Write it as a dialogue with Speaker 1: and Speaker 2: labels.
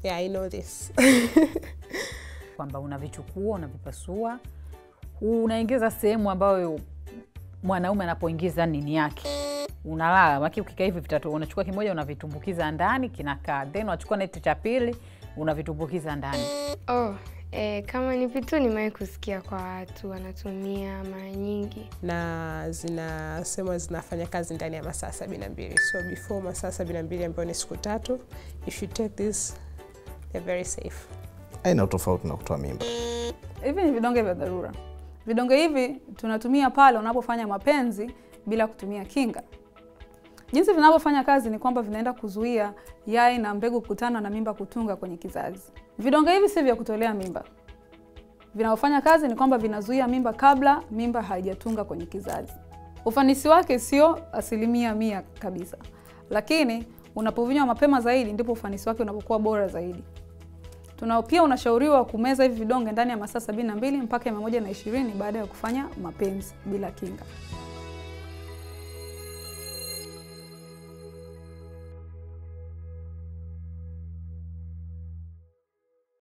Speaker 1: Yeah, I know this.
Speaker 2: kwamba unavichukua unavipasua, unaingiza sehemu ambayo mwanaume anapoingiza nini yake, unalala maki. Ukikaa hivi vitatu, unachukua kimoja unavitumbukiza ndani, kinakaa, then unachukua neti cha pili unavitumbukiza ndani.
Speaker 3: Oh, eh, kama ni vitu nimewahi kusikia kwa watu wanatumia mara nyingi.
Speaker 1: na zinasema zinafanya kazi ndani ya masaa sabini na mbili so before masaa sabini na mbili ambayo ni siku tatu if you take this they're very safe
Speaker 4: Aina tofauti na kutoa mimba.
Speaker 5: Hivi ni vidonge vya dharura. Vidonge hivi tunatumia pale unapofanya mapenzi bila kutumia kinga. Jinsi vinavyofanya kazi ni kwamba vinaenda kuzuia yai na mbegu kukutana na mimba kutunga kwenye kizazi. Vidonge hivi si vya kutolea mimba. Vinavyofanya kazi ni kwamba vinazuia mimba kabla mimba haijatunga kwenye kizazi. Ufanisi wake sio asilimia mia kabisa, lakini unapovinywa mapema zaidi ndipo ufanisi wake unapokuwa bora zaidi. Tuna pia unashauriwa kumeza hivi vidonge ndani ya masaa sabini na mbili mpaka mia moja na ishirini baada ya kufanya mapenzi bila kinga.